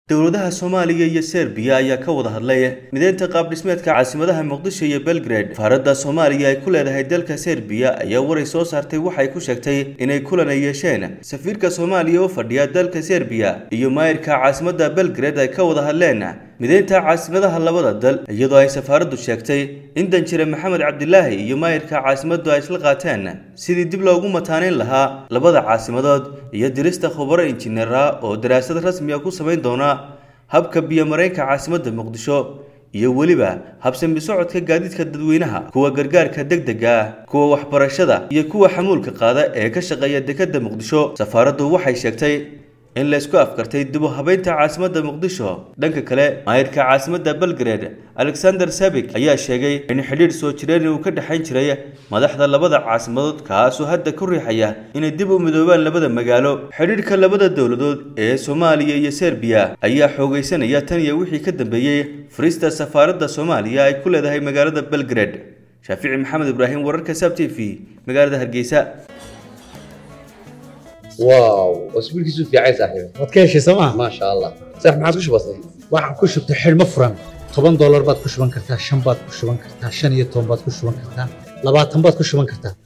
dowladaha soomaaliya iyo serbiya ayaa ka wada hadlay mideynta qaab dhismeedka caasimadaha muqdisho iyo belgrade faaradda soomaaliya ay ku leedahay dalka serbiya ayaa waray soo saartay waxay ku sheegtay inay kulan ay yeesheen safiirka soomaaliya oo fadhiya dalka serbiya iyo maayirka caasimadda belgrade ay ka wada hadleen mideynta caasimadaha labada dal iyadoo ay safaaraddu sheegtay in danjire maxamed cabdilaahi iyo maayirka caasimaddu ay isla qaateen sidii dib loogu mataaneyn lahaa labada caasimadood iyo dirista khubaro injineera oo daraasad rasmiga ku samayn doona habka biyo-mareenka caasimadda muqdisho iyo weliba habsami socodka gaadiidka dadweynaha kuwa gargaarka degdega ah kuwa waxbarashada iyo kuwa xamuulka qaada ee ka shaqeeya dekedda muqdisho safaaraddu waxay sheegtay in la isku afkartay dib u habeynta caasimadda muqdisho dhanka kale maayirka caasimadda belgrade alexander sabik ayaa sheegay in xidhiidh soo jireen uu ka dhexayn jiray madaxda labada caasimadood kaasoo hadda ku riixaya inay dib u midoobaan labada magaalo xidhiidhka labada dowladood ee soomaaliya iyo serbiya ayaa xoogaysanaya tan iyo wixii ka dambeeyey furista safaaradda soomaaliya ay ku leedahay magaalada belgrade shaafici maxamed ibraahim wararka sab t v magaalada hargeysa واو اسبوع كيسو في عايز صاحبي waad ka heshay sooma ما شاء الله صح ما عادش بسيط waxaan ku shubtay xidhmo furan toban doolar baad ku shuban kartaa shan baad ku shuban kartaa shan iyo toban baad ku shuban kartaa labaatan baad ku shuban kartaa